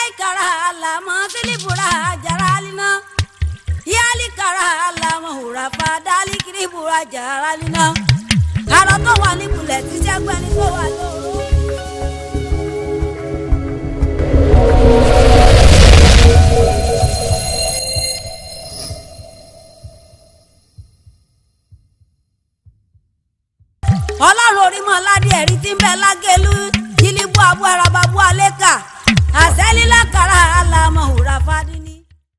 kara lama filibura jaralina yali kara lama hurafa dali kiribura jaralina arọ tó wà nípìnlẹ̀ tí sẹ́gbẹ́ni tó wà lóru. ọlọ́run orímọ̀ aládé ẹ̀rí tí ń bẹ lágẹ̀lú jìlìbù abu arababu aleka àṣẹlílà kàrà àlàmọ̀ òrà fadini.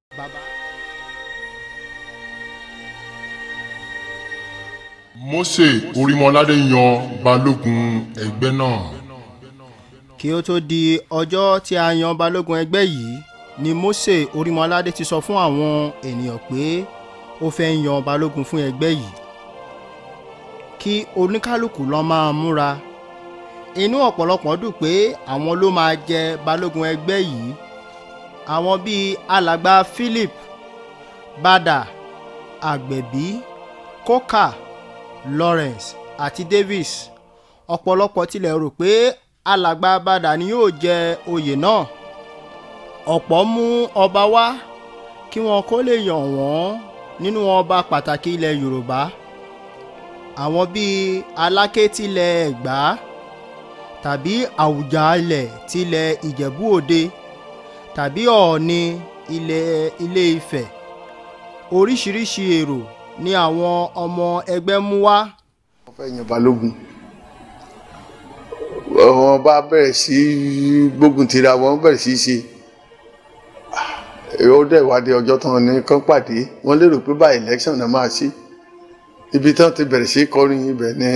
Mósè Orímọládé yan balógun ẹgbẹ́ náà. kí ó tó di ọjọ́ tí a yan balógun ẹgbẹ́ yìí ni Mósè Orímọládé ti sọ fún àwọn ènìyàn pé ó fẹ́ yan balógun fún ẹgbẹ́ yìí kí oníkálukú lọ máa múra inú ọ̀pọ̀lọpọ̀ dùn pé àwọn ló máa jẹ balógun ẹgbẹ́ yìí àwọn bíi alàgbà Philip Bada Àgbẹ̀bí Kókà Lawrence àti Davis ọ̀pọ̀lọpọ̀ tilẹ̀ rò pé alàgbà Bada ni yóò jẹ oyè náà ọ̀pọ̀ mú ọba wá kí wọn kó lè yàn wọ́n nínú ọba pàtàkì ilẹ̀ Yorùbá àwọn bíi Aláké tilẹ̀ Ẹ̀gbá tàbí Àwùjalẹ̀ tilẹ̀ Ìjẹ̀bú Òde tàbí Ọ̀ọ̀ni ilẹ̀ Ilé Ifẹ̀ oríṣiríṣi èrò ni àwọn ọmọ ẹgbẹ́ mú wá wọ́n fẹ́ yan balógun wọ́n bá bẹ̀rẹ̀ sí í gbógun tira wọ́n bẹ̀rẹ̀ sí í ṣe ó dẹ̀ wádìí ọjọ́ tán ní kán pàdé wọ́n lérò pé bá election náà máa ṣe ibi tán ti bẹ̀rẹ̀ sí í kọrin ibẹ̀ ni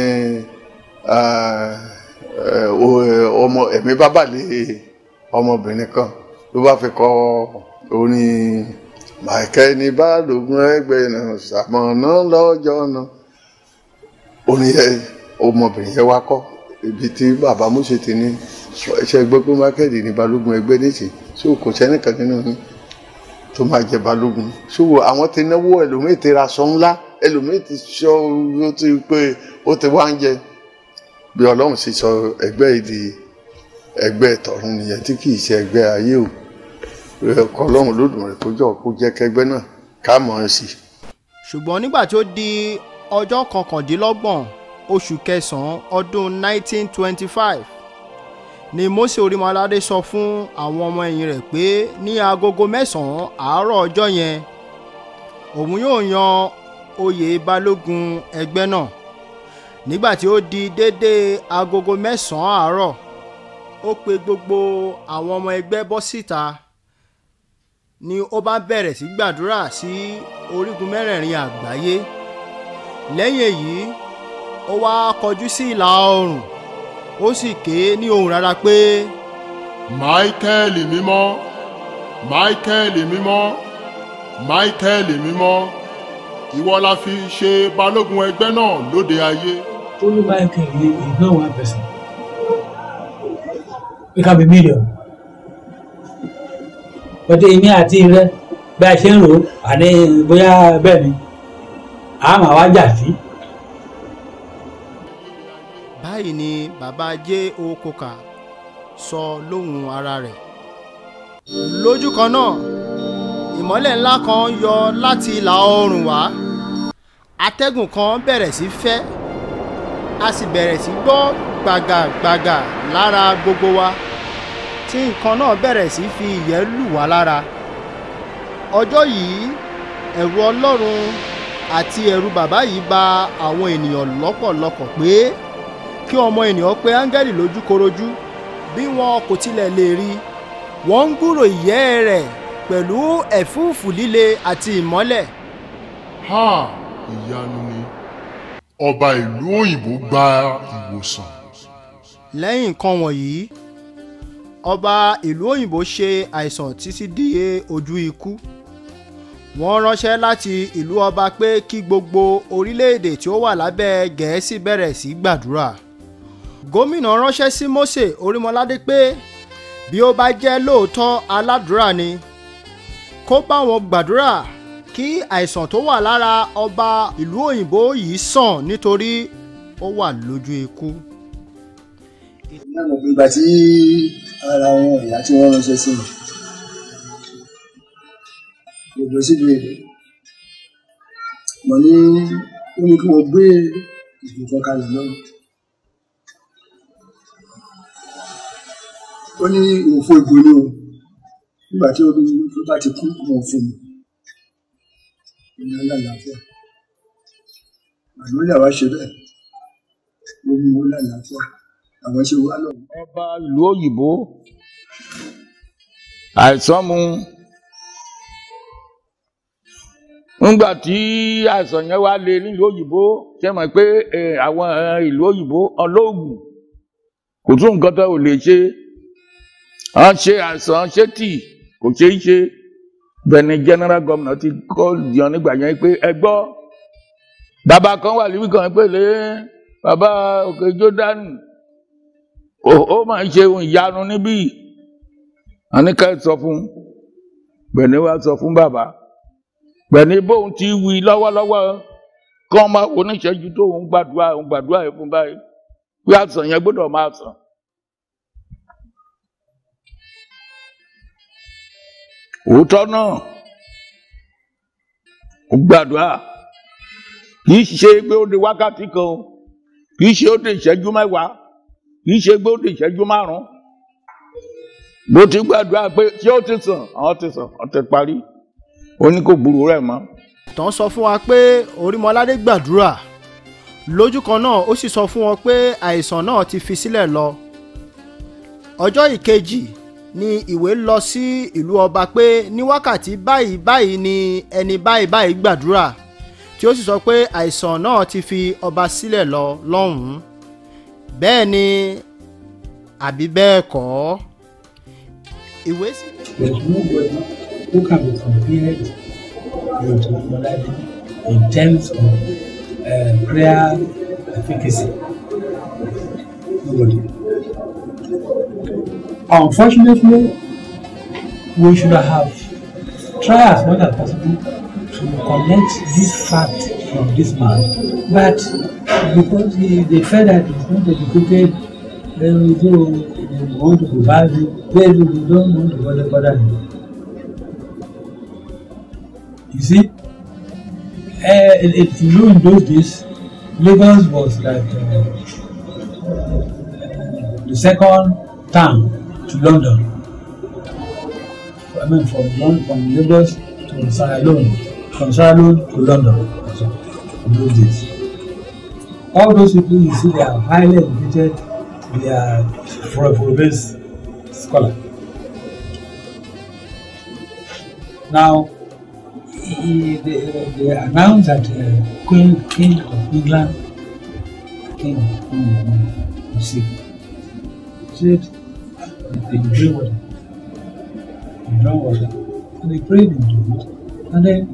ọmọ ẹ̀mí bábàlẹ̀ ọmọbìnrin kan ló bá fi kọ orin màkẹ́ ní balógun ẹgbẹ́ náà ṣàmọ̀nà lọ́jọ́ náà orin yẹn ọmọbìnrin yẹn wá kọ́ ibi tí bàbá Mósè ti ní ṣe gbọ́ pé mákẹ́ẹ̀dì ní balógun ẹgbẹ́ nìsín so kò sẹ́nìkan nínú yín tó máa jẹ balógun so àwọn ti náwó ẹlòmíì ti ra aṣọ ńlá ẹlòmíì ti sọ ó ti pé ó ti wá ń jẹ bí ọlọ́run sì sọ ẹgbẹ́ yìí di ẹgbẹ́ tọ̀run nìyẹn tí kì í ṣe ẹgbẹ́ ayé o ẹ̀kọ́ ọlọ́run lódùmarè kó jọ kó jẹ́ kẹgbẹ́ náà ká mọ̀ ọ́n sí. ṣùgbọ́n nígbà tí ó di ọjọ́ kọkàndínlọ́gbọ̀n oṣù kẹsàn-án ọdún 1925 ni Mósè Orímọládé sọ fún àwọn ọmọ ẹ̀yìn rẹ̀ pé ní agogo mẹ́sàn-án àárọ̀ ọjọ́ yẹn òun yóò yan oyè balógun ẹgbẹ́ náà nígbà tí ó di déédéé agogo mẹ́sàn-án àárọ̀ ó pe gbogbo àwọn ọmọ ẹgbẹ́ bọ́ síta ni ó bá bẹ̀rẹ̀ sí gbàdúrà sí orígun mẹ́rẹ̀ẹ̀rin àgbáyé lẹ́yìn èyí ó wá kọjú sí ìlà oòrùn ó sì ké ní ohùn rárá pé Máíkẹ́lì mímọ́ Máíkẹ́lì mímọ́ Máíkẹ́lì mímọ́ ìwọ la fi ṣe balógun ẹgbẹ́ náà lóde ayé. Only Michael is is not one person. It can be million. Bọ́dé èmi àti rẹ bí a ṣe ń rò ó àní bóyá bẹ́ẹ̀ ni a máa wá jà sí. báyìí ni bàbá J.O. Coker sọ lóhùn ara rẹ̀ lójú kan náà ìmọ́lẹ̀ ńlá kan yọ láti ìlà oòrùn wá atẹ́gùn kan bẹ̀rẹ̀ sí fẹ́ a sì bẹ̀rẹ̀ sí gbọ́ gbàgàgbàgà lára gbogbo wa tí nǹkan náà bẹ̀rẹ̀ sí fi ìyẹ́ lù wá lára ọjọ́ yìí ẹ̀rù Ọlọ́run àti ẹ̀rù bàbá yìí bà àwọn ènìyàn lọ́pọ̀lọpọ̀ pé kí ọmọ ènìyàn pé áńgẹ́lì lójúkorojú bí wọn kò tilẹ̀ lè rí wọ́n ń gbúrò ìyẹ́ rẹ̀ pẹ̀lú ẹ̀fúùfù líle àti ìmọ́lẹ̀ ha ìyanu ni ọba ìlú òyìnbó gba ìwòsàn. lẹ́yìn nǹkan wọ̀nyí ọba ìlú òyìnbó ṣe àìsàn títí di ojú ikú wọ́n ránṣẹ́ láti ìlú ọba pé kí gbogbo orílẹ̀-èdè tí ó wà lábẹ́ gẹ̀ẹ́sì bẹ̀rẹ̀ sí gbàdúrà gómìnà ránṣẹ́ sí Mósè Orímọládé pé bí ó bá jẹ́ lóòótọ́ aládùúrà ni kó bá wọn gbàdúrà kí àìsàn tó wà lára ọba ìlú òyìnbó yìí sàn nítorí ó wà lójú ikú. náà mọ̀ pé ìgbà tí ara àwọn ìyá tí wọ́n ránṣẹ́ sí mi lọ sílùú èdè mo ní ó ní kí wọ́n gbé ìbò kan kalẹ̀ náà ó ní òfò ìbò ni o nígbà tí omi tó bá ti kú wọn fún mi ìyá lálàáfíà àná lè wá ṣe bẹ́ẹ̀ ó mú wọn lálàáfíà àwọn ṣe wá lọ. ọba ìlú òyìnbó àìsàn mu nígbà tí àìsàn yẹn wá lé nílùú òyìnbó ṣe mọ̀ pé eh, àwọn eh, ìlú òyìnbó ọlọ́ọ̀gùn kò tún nǹkan tó ò lè ṣe wọ́n ṣe àìsàn ṣé tì kò ṣe é ṣe bẹ́ẹ̀ ni general governor ti kọ́ yan nígbà yẹn pé ẹ gbọ́ bàbá kan wà níbí kan pé lé bàbá òkè jọ́dánì ó ó máa ń ṣe ohun ìyanu níbí àníkà sọ fún bẹ̀ni wá sọ fún bàbá bẹ̀ni bóun ti wí lọ́wọ́lọ́wọ́ kí wọ́n máa oníṣẹ́jú tó ń gbàdúrà ń gbàdúrà yẹn fún báyìí pé àsàn yẹn gbọ́dọ̀ máa sàn. òótọ́ náà ó gbàdúrà kì í ṣe pé ó di wákàtí kan o kì í ṣe ó di ìṣẹ́jú mẹ́wàá kì í ṣe pé ó di ìṣẹ́jú márùn-ún bó ti gbàdúrà pé ṣé ó ti sàn àwọn ti sàn àwọn ti parí ó ní kò gbúrò rẹ̀ mọ́. tán sọ fún wa pé orímọládé gbàdúrà lójú kan náà ó sì sọ fún wọn pé àìsàn náà ti fi sílẹ̀ lọ ọjọ́ ìkejì ni ìwé lọ sí ìlú ọba pé ní wákàtí báyìí báyìí ni ẹni báyìí báyìí gbàdúrà tí ó sì sọ pé àìsàn náà ti fi ọba sílẹ̀ lọ lọ́hùn-ún bẹ́ẹ̀ ni àbí bẹ́ẹ̀ kọ́ ìwé sì. There's nobody who can be compared with Olade in terms of uh, prayer efficacy. Nobody. Unfortunately, we should have tried as much as possible to collect this fact from this man, but because he, they felt that he's not educated, then we do they want to provide him, they, they don't want to bother, bother him. You see, uh, it, it, you know, in those days, Lagos was like uh, the second town to London. I mean, from London, from Lagos to Sierra Leone, from Sierra Leone to London. So, in those days, all those people you see, they are highly educated. They are Afro-based scholar. Now, he, they, they announced that uh, Queen King of England, King of England, was sick. He said they could drink water. They drank water, and they prayed into it. And then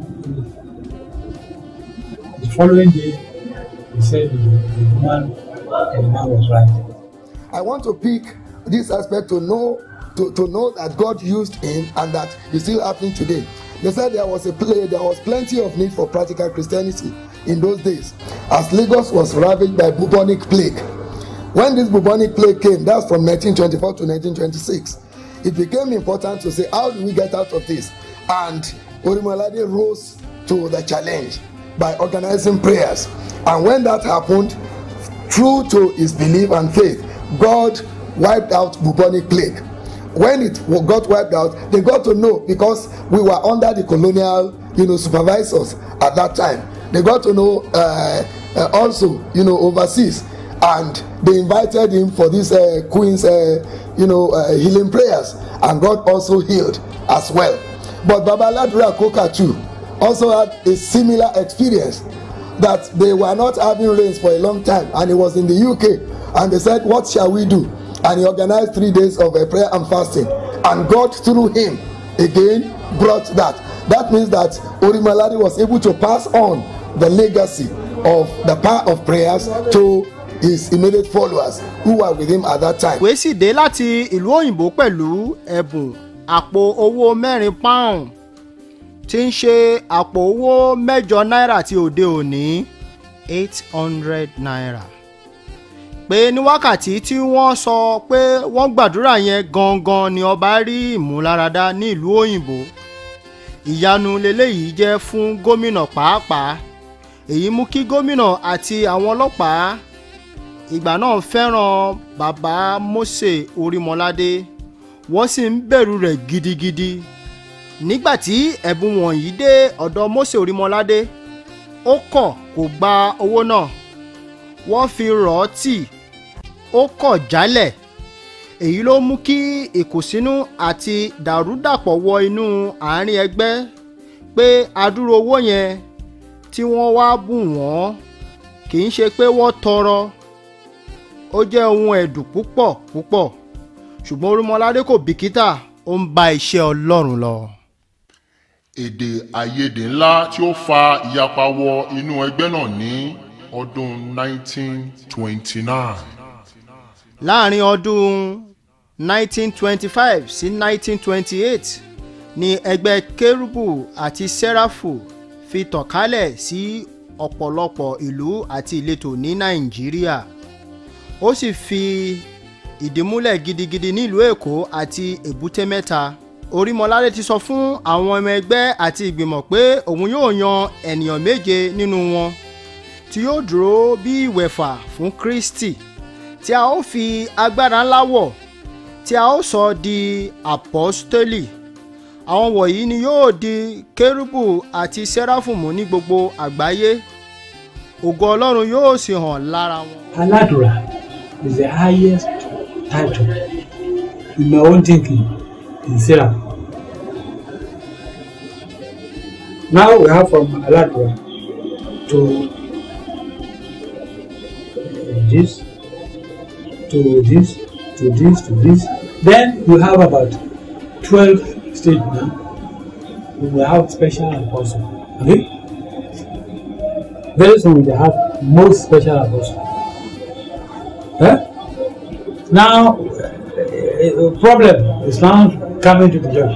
the following day, he said the, the woman, the man was right. I want to pick this aspect to know to, to know that God used him and that it's still happening today. They said there was a play, there was plenty of need for practical Christianity in those days, as Lagos was ravaged by bubonic plague. When this bubonic plague came, that's from 1924 to 1926, it became important to say, how do we get out of this? And Orimolade rose to the challenge by organizing prayers. And when that happened, true to his belief and faith, God wiped out bubonic plague. When it wa- got wiped out, they got to know because we were under the colonial, you know, supervisors at that time. They got to know uh, uh, also, you know, overseas, and they invited him for this uh, Queen's, uh, you know, uh, healing prayers, and God also healed as well. But Babaladura Koka too also had a similar experience that they were not having rains for a long time and he was in the UK and they said what shall we do and he organized three days of a prayer and fasting and God through him again brought that that means that Orimalari was able to pass on the legacy of the power of prayers to his immediate followers who were with him at that time. ìwé sì dé láti ìlú òyìnbó pẹ̀lú ẹ̀bùn àpò owó mẹ́rin pound tí ń ṣe àpò owó mẹ́jọ náírà ti òde òní eight hundred naira pé ní wákàtí tí wọ́n sọ pé wọ́n gbàdúrà yẹn gangan ni ọba rí ìmúláradá ní ìlú òyìnbó ìyanu leléyìí jẹ́ fún gómìnà pàápàá èyí mú kí gómìnà àti àwọn ọlọ́pàá ìgbà náà fẹ́ràn bàbá Mósè Orímọládé wọ́n sì ń bẹ̀rù rẹ̀ gidigidi nígbà tí ẹ̀bùn wọ̀nyí dé ọ̀dọ̀ Mósè Orímọládé ó kọ̀ kó gba owó náà wọ́n fi rọ̀ ọ́ tì ó kọ̀ jálẹ̀ èyí ló mú kí ìkùnsínú àti dàrúdàpọ̀ wọ inú àárín ẹgbẹ́ pé adúrò owó yẹn tí wọ́n wá bù wọ́n kì í ṣe pé wọ́n tọrọ ó jẹ́ ohun ẹ̀dùn púpọ̀ púpọ̀ ṣùgbọ́n Orímọládé kò bìkítà ó ń bá iṣẹ́ Ọlọ́run lọ. èdè àìyedè ńlá tí ó fa ìyapa wọ inú ẹgbẹ́ náà ní ọdún 1929. láàrin ọdún 1925 sí 1928 ni ẹgbẹ́ kérúbù àti sẹ́ráfù fi tàn kálẹ̀ sí ọ̀pọ̀lọpọ̀ ìlú àti ìletò ní nàìjíríà ó sì fi ìdí múlẹ̀ gidigidi nílùú èkó àti èbúté mẹ́ta orímọládé ti sọ fún àwọn ọmọ ẹgbẹ́ àti ìgbìmọ̀ pé òun yóò yan ènìyàn méje nínú wọn tí yóò dúró bí ìwẹ̀fà fún kristi tí a ó fi agbára ńlá wọ̀ tí a ó sọ di àpọ́stélì àwọn wọ̀nyí ni yóò di kérúbù àti sẹ́ráfù mú ní gbogbo àgbáyé ògo ọlọ́run yóò sì hàn lára wọn. Aladura is the highest title in my own thinking in Sarah. Now we have from Aladura to this, to this, to this, to this. Then we have about 12 states now. We will have special apostle. Okay? Very soon we will have most special apostle. Eh? Now, the problem is now coming to the church.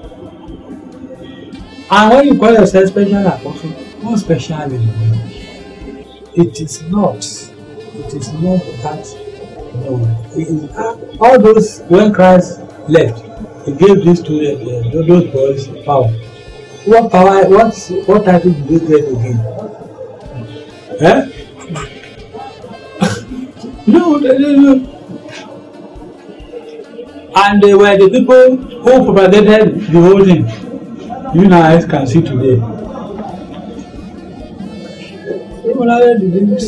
And when you call yourself special apostle, what special is it? It is not. It is not that. No. It is, all those, when Christ left, he gave this to uh, those boys power. What power, what, what title did they get again? Eh? no, no, no, no. And they were the people who propagated the whole thing. You guys can see today. Orímọládé didn't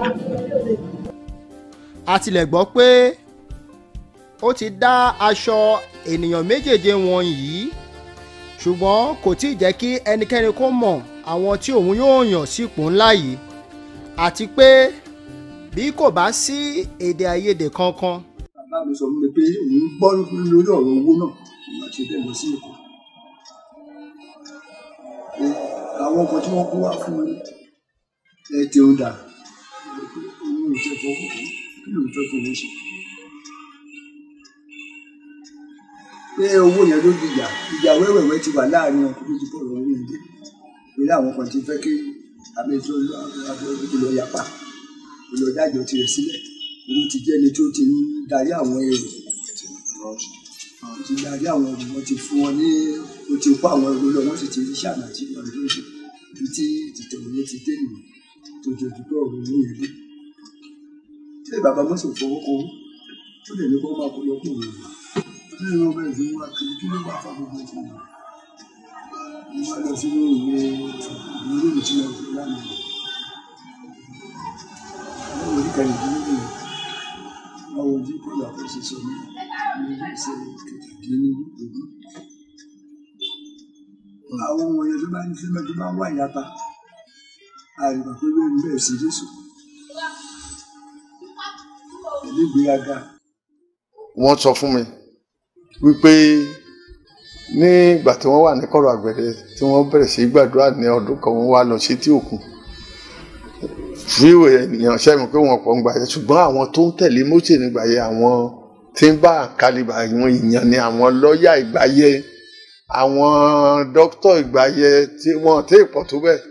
a tilẹ̀ gbọ́ pé ó ti dá aṣọ ènìyàn méjèèje wọ̀nyí ṣùgbọ́n kò tí ì jẹ́ kí ẹnikẹ́ni kó mọ̀ àwọn tí òun yóò yàn sípò ńlá yìí àti pé bí kò bá sí èdè àìyedè kankan bàbá mi sọ fún mi pé òun gbọ́ lórí ọ̀rọ̀ owó náà òun àti bẹ́ẹ̀ lọ sí èkó pé àwọn ọkọ̀ tí wọ́n kó wá fún mi ẹ ti ń dà òun ò fẹ́ fọwọ́ kí ló ń fẹ́ fowó ṣe. pé owó yẹn ló dìjà ìjà wẹ́wẹ̀wẹ́ ti wà láàrin wọn kó tó ti pọ̀ lọ́wọ́ yẹn dé pé àwọn kan ti fẹ́ kí abẹ́tọ́ lọ yapa olùdájọ́ tirẹ̀ sílẹ̀ òun ti jẹ́ ẹni tó ti ń darí àwọn èrò ti darí àwọn èrò wọn ti fún wọn ní ó ti kó àwọn èrò lọ wọn sì ti rí sàmà tí wọn tó ṣe ibi tí ìtẹ̀wé ti dé nìyẹn tó jẹ́ òdúgbò ọ̀rọ̀ ní ìlú. ṣé bàbá mọ́sọ̀ fọwọ́ kọ́ ó lè ní kó máa kó lọ kó òun ní ìwọ̀n bẹ́ẹ̀ fi wá kiri kí ló bá fa gbogbo ìtàn wọn. mo wá lọ sínú ìwé ìwé ìwé tí wọn fi lánàá. àwọn orí kan ìdílé nìyẹn àwọn ojú kó lọ kó ṣe sọ ní ilé ìṣe kẹtàdínlógún. àwọn ohun ẹ̀yẹ tó bá ń fẹ́ tó bá ń wá ìyapa àìmọ̀ pé ló ń bẹ̀ sí Jésù ẹ̀lẹ́ ìgbéraga wọ́n sọ fún mi wípé nígbà tí wọ́n wà ní kọ̀rọ̀ àgbẹ̀dẹ tí wọ́n bẹ̀rẹ̀ sí gbàdúrà ní ọdún kan wọ́n wá lọ sí tí òkun fíwò ènìyàn sẹ́mi pé wọ́n pọ̀ ń gbà yẹ ṣùgbọ́n àwọn tó ń tẹ̀lé Mósè nígbà yẹ àwọn tí ń bá àkàlìbà àwọn èèyàn ni àwọn lọ́ọ̀yà ìgbà yẹ àwọn dókítà ìgbà yẹ tí wọ́n tẹ́ ìpọ̀ tó bẹ́ẹ̀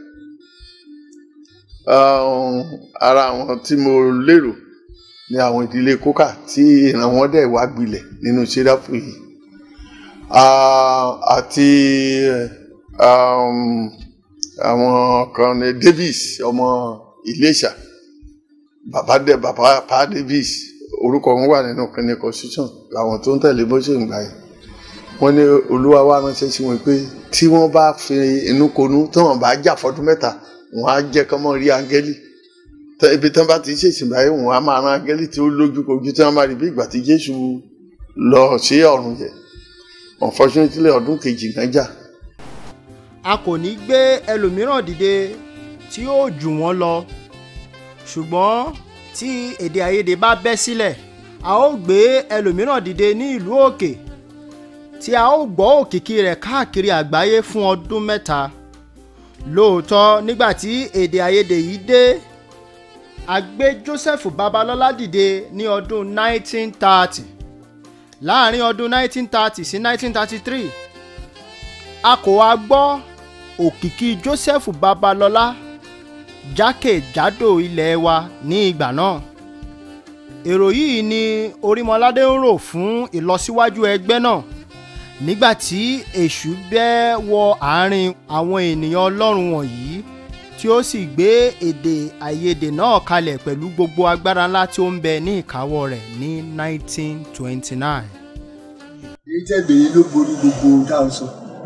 ara àwọn tí mo lérò ní àwọn ìdílé kókà tí ìran wọn dẹ̀ wá gbilẹ̀ nínú sẹ́dáfù yìí àti um, àwọn kan ní Davis ọmọ Iléṣà bàbá dẹ bàbá pa Davis orúkọ wọn wà nínú kínní constitution àwọn tó ń tẹ̀lé bó ṣe ń gbà yẹn wọ́n ní olúwa wa ránṣẹ́ sí wọn pé tí wọ́n bá fi inú konú tí wọ́n bá jà fọdún mẹ́ta wọ́n á jẹ́ kọ́mọ rí áńgẹ́lì Tẹ- ibi tí wọ́n bá ti ṣèṣìn báyìí wọ́n á máa rán áńgẹ́lì tí ó lójú kojú tí wọ́n máa rí bí ìgbà tí Jésù lọ sí ọ̀run yẹn unfortunately ọdún kejì náà jà a kò ní gbé ẹlòmíràn dìde tí yóò jù wọ́n lọ ṣùgbọ́n tí èdè àìyedè bá bẹ́ sílẹ̀ a ó gbé ẹlòmíràn dìde ní ìlú òkè tí a ó gbọ́ òkìkí rẹ̀ káàkiri àgbáyé fún ọdún mẹ́ta lóòótọ́ nígbà tí èdè àìyedè yìí dé a gbé Joseph Babalọ́lá dìde ní ọdún 1930 láàrin ọdún 1930 sí 1933 a kò wá gbọ́ òkìkí Joseph Babalọ́lá jákèjádò ilẹ̀ wa ní ìgbà náà èrò yìí ni Orímọládé ń rò fún ìlọsíwájú ẹgbẹ́ náà nígbà tí èṣù bẹ́ wọ àárín àwọn ènìyàn Ọlọ́run wọ̀nyí tí ó sì gbé èdè àìyedè náà kalẹ̀ pẹ̀lú gbogbo agbára ńlá tí ó ń bẹ ní ìkáwọ́ rẹ̀ ní 1929. èyí tẹ́ bèrè ló borí gbogbo ohun tá à ń sọ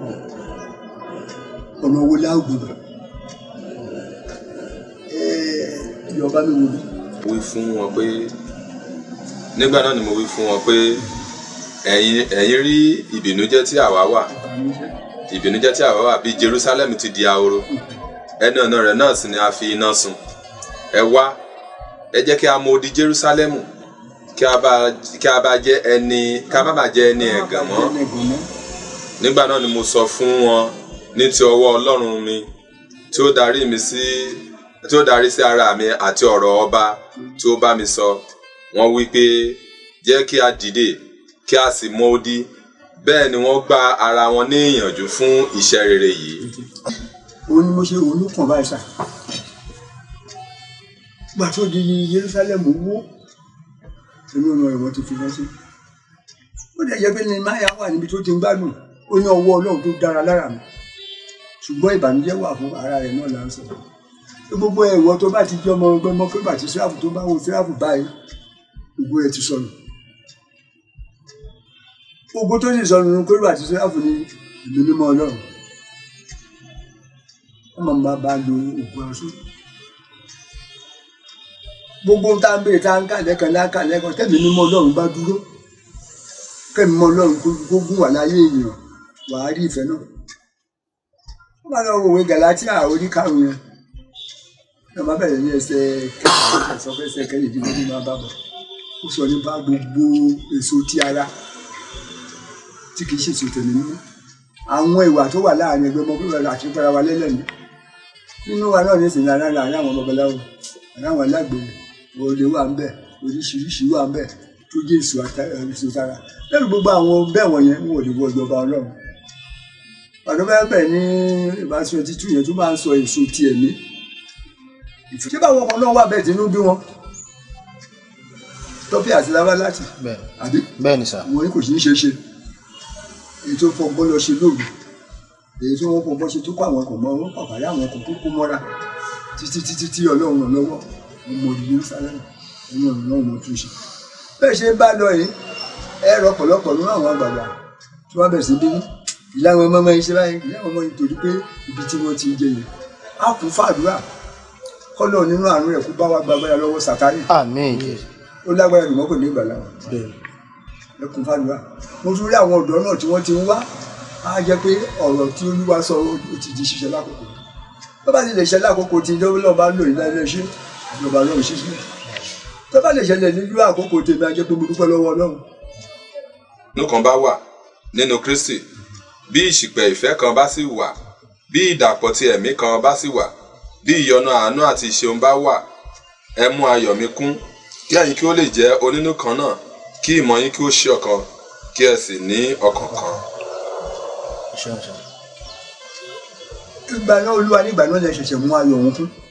ọ̀nà wo la ó gbọ́dọ̀ ìjọba mi wò bí wí fún wọn pé nígbà náà ni mo wí fún wọn pé ẹ̀yin ẹ̀yin rí ìbìnújẹ́ tí àwa wà ìbìnújẹ́ tí àwa wà bí Jerusalem ti di ahoro ẹnu ọ̀nà rẹ̀ náà sì ni a fi iná sun ẹ wá ẹ jẹ́ kí a mọ odi Jerusalem kí a bá kí a bá jẹ́ ẹni kí a má bàa jẹ́ ẹni ẹ̀gàn mọ́ nígbà náà ni mo sọ fún wọn ní ti ọwọ́ Ọlọ́run mi tí ó darí mi sí tí ó darí sí ara mi àti ọ̀rọ̀ ọba tí ó bá mi sọ wọ́n wí pé jẹ́ kí a dìde kí a sì mọ odi bẹ́ẹ̀ ni wọ́n gba ara wọn ní ìyànjú fún iṣẹ́ rere yìí. òun ni mo ṣe òun ló kàn báyìí sà gbà tó di Jerusalem wó èmi ò mọ ìwọ tó fi lọ sí ó dẹ̀ jẹ́ pé ní máyà wà níbi tó ti ń gbádùn ó ní ọwọ́ Ọlọ́run tó dára lára mi ṣùgbọ́n ìbànújẹ́ wà fún ara rẹ̀ náà là ń sọ gbogbo ẹ̀wọ̀ tó bá ti jẹ́ ọmọ ọgbẹ́ mọ́ pé bàtí síráàfù tó bá wo síráàfù báyìí gbogbo ẹ̀ ti sọnù gbogbo tó sì sọnù ní pé bàtí síráàfù ní ìlú mímọ́ Ọlọ́run wọ́n máa máa bá lo ògùn ọ̀ṣun gbogbo tá a ń béèrè tá a ń kà lẹ́kan láka lẹ́kan tẹ́mi mímọ́ Ọlọ́run bá dúró kẹ́mi mọ́ Ọlọ́run kó gún wà láyé èèyàn wàá rí ìfẹ́ náà wọ́n máa lọ wòwe Gàlátíà orí karùn-ún yẹn náà má bẹ̀rẹ̀ ní ẹsẹ̀ kẹsàn-án sọfẹ́sẹ̀ kẹrìndínlógún ní máa bá bọ̀ ó sọ nípa gbogbo èso ti ara tí kì í ṣèso tẹ̀lé nínú àwọn ìwà tó wà láàrin ẹgbẹ́ ọmọ pípẹ́ àti pẹ́ra wa lẹ́lẹ́ni nínú wa náà nísìnyí ara láàrin àwọn babaláwo àwọn alágbèrè olè wà ń bẹ̀ oríṣiríṣi wà ń bẹ̀ tó jẹ́ èso èso tara lẹ́nu gbogbo àwọn bẹ́ẹ̀ wọ̀nyẹn wọn ò lè wọ ìjọba ọlọ́run pàtó bẹ́ẹ̀ bẹ́ẹ̀ ní ìbáṣọ títú yẹn tó máa ń sọ èso ti ẹ̀mí ṣé báwọn ọkọ náà wà bẹ́ẹ̀ tínú bí wọn tọ́pì àti lábá láti àbí bẹ́ẹ̀ ni sà. wọn kò sí ní ṣe ṣe èyí tó fọgbọ́n lọ ṣe lóògùn èyí tó wọ́n fọgbọ́n ṣe tó kọ́ àwọn kò mọ wọn pàpàyà àwọn kò tó kó mọ́ra títí títí tí ọlọ́run ràn lọ́wọ́ wọn mọ ìdílé Jerusalem ẹ̀yìn ọ̀run náà wọn tún ṣe bẹ́ẹ̀ ṣe bá lọ yìí ẹ rọ pọ̀lọpọ̀ nínú àwọn àgbàgbà tí wọ́n bẹ̀rẹ̀ sí bínú ìlànà ọmọ ọmọ yìí ṣe báyìí ìlànà ọmọ yìí torí pé ibi tí wọ́n ti ń jẹ yẹn á kún fàdúrà kọ́lọ̀ nínú àánú rẹ̀ kó bá wa gbàgbára lọ́wọ́ Sátánì àmín ó lágbára jùmọ́ kò ní ìgbà láwọn ẹkùn fàdúrà mo tún rí àwọn ọ̀dọ́ náà tí wọ́n ti ń wá á jẹ́ pé ọ̀rọ̀ tí olúwa sọ ó ti di ṣiṣẹ́ lákòókò tó bá ti lè ṣe lákòókò tí lọ́wọ́ bá lò ní ilé iṣẹ́ ìjọba lọ́run ṣiṣẹ́ tó bá lè ṣẹlẹ̀ nílùú àkókò tèmi á jẹ́ pé mo dúpẹ́ lọ́wọ́ Ọlọ́run. inú kan bá wà nínú Kristi bí ìṣìpẹ̀ ìfẹ́ kan bá sì wà bí ìdàpọ̀ ti ẹ̀mí kan bá sì wà bí ìyọ́nú àánú àti ìṣeun bá wà ẹ mú ayọ̀ mi kún kí ẹ̀yin kí ó lè jẹ́ onínú kan náà kí ìmọ̀ yín kí ó ṣe ọ̀kan kí ẹ sì ní ọkàn kan. ìgbà náà olúwa nígbà náà lè ṣẹ̀ṣẹ̀ mú ayọ̀ òun kún